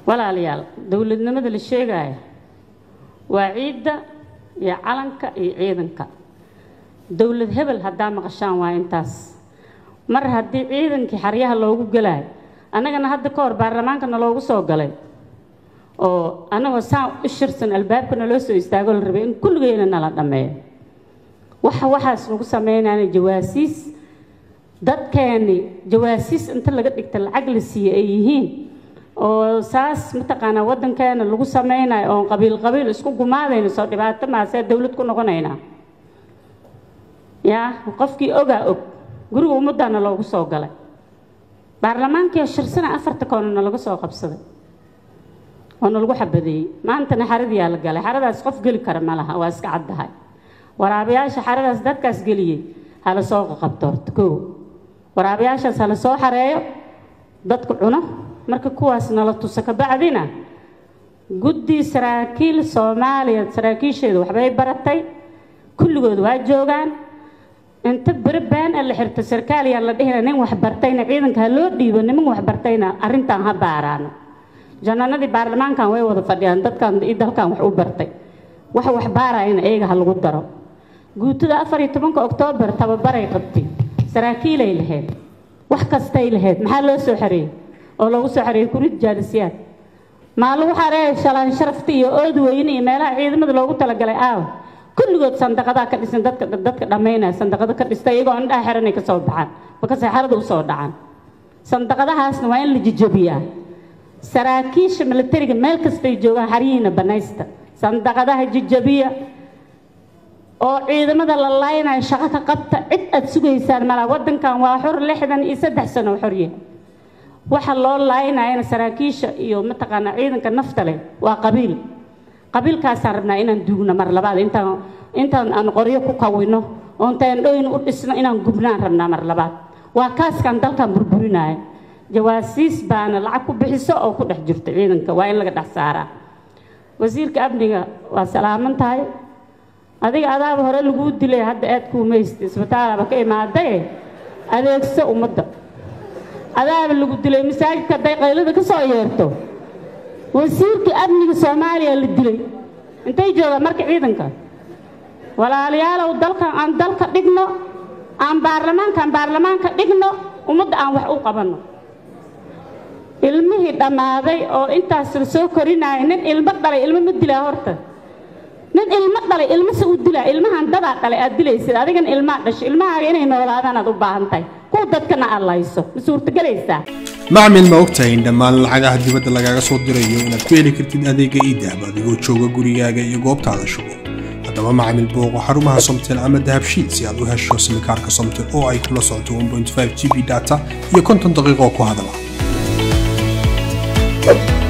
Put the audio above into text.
walaalayaal dowladnimada la sheegaya waa ciidda iyo calanka iyo ciidanka dowlad hebel haddaa maqashaan waa intaas mar haddii ciidankii xaryaha loogu gelayo annagana hadda ka hor baarlamaankana loogu soo galay oo annagoo saan u shirsan albaabkana loo soo istaago la rabay in kulligeyna nala dhammeeyo waxa waxaas lagu sameynayna jawaasiis dadkeeni jawaasiis inta laga dhigta lacag la siiye ay yihiin oo saas mataqaanaa waddankeena lagu sameynayo oon qabiil qabiil isku gumaadayno soo dhibaato maasee dowlad ku noqonaynaa yaa qofkii ogaa og guriga ummaddaana loogu soo galay baarlamaankii shirsana afarta koonana laga soo qabsaday oona lagu xabadeeyey maantana xaradiyaa la galay xaradaas qof geli kara ma laha waa iska caddahay waraabayaasha xaradaas dadkaas geliyey hala soo qaqabto horta koo waraabayaashaas hala soo xareeyo dadku cuno marka kuwaas nala tuso kabacdina guddi saraakiil soomaaliya saraakiisheedu waxbay baratay kulligood waa joogaan inta beri been a la xirto sarkaaliyaa la dhihina nin wax bartayna ciidanka ha loo dhiibo niman wax bartayna arrintan ha baaraano janaanadii baarlamaankan way wada fadhiyaan dadkan iyo dalkan wax u bartay wax wax baarayana iyaga ha lagu daro guutada afar iyo tobanka oktoobar tababaray qabtay saraakiilay lahayd wax kastay lahayd maxaa loo soo xareeyey oo loogu soo xareeyey kurid jaalisiyaad maa lagu xareeyay shalaan sharafta iyo ood weyne iyo meelaha ciidamada loogu talagalay aaw kulligood sandaqadaa ka dhisan dadka dadka dhammaynaya sandaqado ka dhista iyagoo indhaha xiranay ka soo baxaan markasay xarada u soo dhacaan sandaqadahaasna waa in la jijabiyaa saraakiisha milatariga meel kastay joogaan xaryihiina banaysta sandaqadaha jijabiya oo ciidamada la laynayo shaqo ka qabta cid aad sugaysaan malaa waddankan waa xor lixdan iyo saddex sano xorya waxa loo laynayana saraakiisha iyo mataqaanaa ciidanka nafta leh waa qabiil qabiilkaasaan rabnaa inaan duugno mar labaad intaan intaan aan qoryo ku kawino oo intaan dhoyn u dhisno inaan gubnaan rabnaa mar labaad waa kaaskaan dalkan burburinaya jawaasiis baana lacag ku bixiso oo ku dhex jirto ciidanka waa in laga dhex saaraa wasiirka amniga waa salaaman tahay adiga adaaba hore laguu dilay hadda aad kuumaysta isbitaalaaba ka imaadae adeegso ummadda adaaba lagu dilay masaajidka hadday qaylada ka soo yeerto wasiirka amniga soomaaliya la dilay intay joogaan marka ciidanka walaalayaalow dalkan aan dalka dhigno aan baarlamaankaan baarlamaanka dhigno ummadda aan wax u qabanno ilmihii dhammaaday oo intaas la soo korinaya nin ilmo dhalay ilmo ma dilaa horta nin ilmo dhalay ilmase u dilaa ilmahan dadaa dhalay aad dilaysid adigana ilmaa dhasho ilmahaaga inay noolaadaan aad u baahan tahay kuwa dadkana aad layso ma suurtagelaysaa macmil ma ogtahay in dhammaan lacagaha dibadda lagaaga soo dirayo inaad ku heli kartid adeega iidahab adigoo jooga gurigaaga iyo goobtaada shugo haddaba macmil booqo xarumaha somtel ama dahabshiid si aad u hesho simikaarka somtel oo ay kula socoto 1.5 g b data iyo konton daqiiqo ku hadala